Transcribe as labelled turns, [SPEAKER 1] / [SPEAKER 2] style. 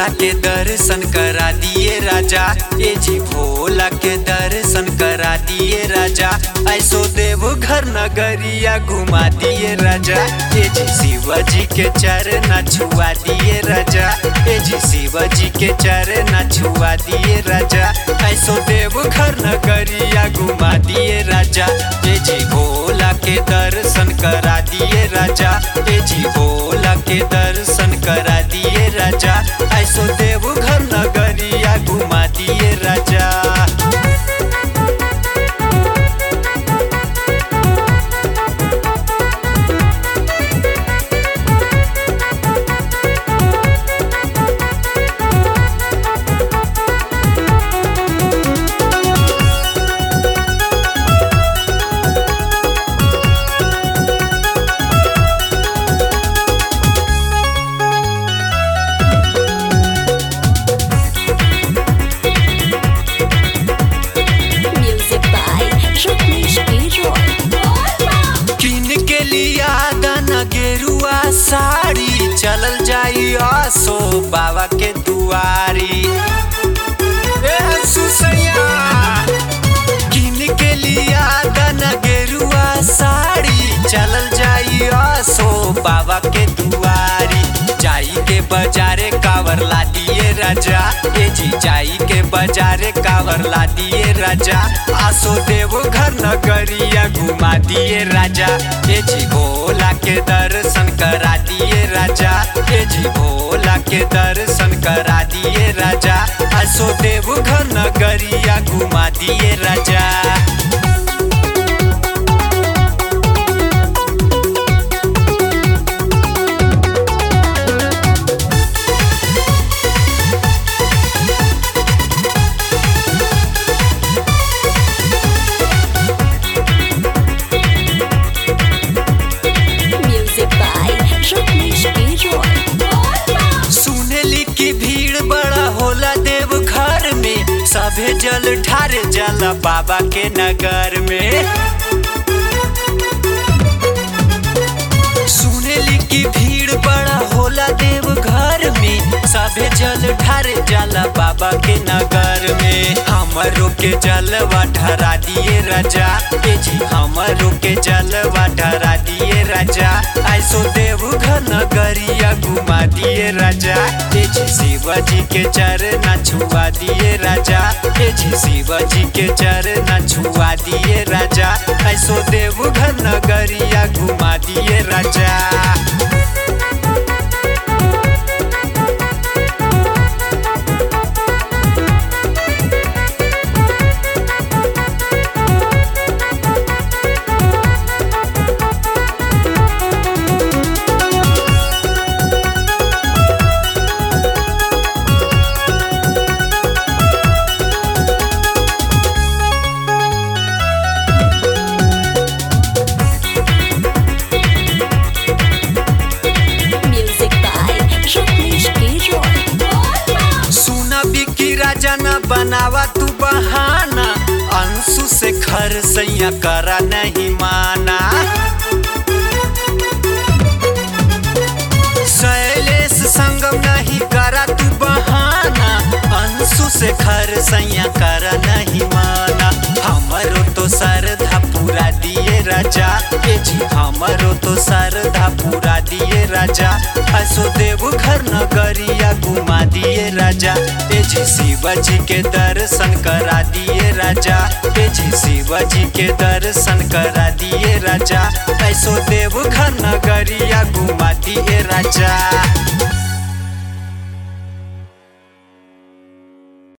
[SPEAKER 1] भोला के दर्शन करा दिए राजा ए जी भोला के दर्शन करा दिए राजा ऐसो देव घर नगरिया घुमा दिए राजा ए जी शिवाजी के चरण छुआ दिए राजा ए जी शिवाजी के चरण छुआ दिए राजा ऐसो देव घर नगरिया घुमा दिए राजा ए जी भोला के दर्शन करा दिए राजा ए जी भोला के दर्शन करा दिए राजा ऐसो देव घर नगरिया घुमा दिए राजा
[SPEAKER 2] Music by Rajneesh Giroy.
[SPEAKER 1] किन के लिया दाना गेरुआ साड़ी चलल जाई आसो बाबा के दुआरी ए सुसैया किन के लिया दाना गेरुआ साड़ी चलल जाई आसो बाबा के दुआरी जाई के बाजारे कावर ला दिए राजा ए जी जाई के बाजारे कावर ला दिए राजा आसो देव घर नगरिया घुमा दिए राजा ए जी भोला के दर्शन करा दिए राजा ए जी भोला के दर्शन करा दिए राजा आसो देव घर नगरिया घुमा दिए राजा
[SPEAKER 2] Music by Rajneesh Giroy.
[SPEAKER 1] सुनेली की भीड़ बड़ा होला देव घर में सभे जल ठारे जाला बाबा के नगर में सुनेली की भीड़ बड़ा होला देव घर में सभे जल ठारे जाला बाबा के नगर में हमरो के जलवा ठहरा दिए राजा ए जी हमरो के जलवा ठहरा दिए राजा ऐसो देव घर नगरिया घुमा दिए राजा ए जी शिवाजी के चरण छुआ दिए राजा ए जी शिवाजी के चरण छुआ दिए राजा ऐसो देव घर नगरिया घुमा दिए राजा
[SPEAKER 2] Music by Rajneesh Giroy.
[SPEAKER 1] सुना बिकी राजा न बनावा तू बहाना अंशु से खर सैया करा नहीं माना शैलेश संगम नहीं करा तू बहाना अंशु से खर सैया करा नहीं माना हमरो तो सरधा पूरा दिए राजा ए जी हमरो तो सरधा पूरा दिए राजा ऐसो देव घर नगरिया घुमा दिए राजा ए जी शिवाजी के दर्शन करा दिए राजा ए जी शिवाजी के दर्शन करा दिए राजा ऐसो देव घर नगरिया घुमा दिए राजा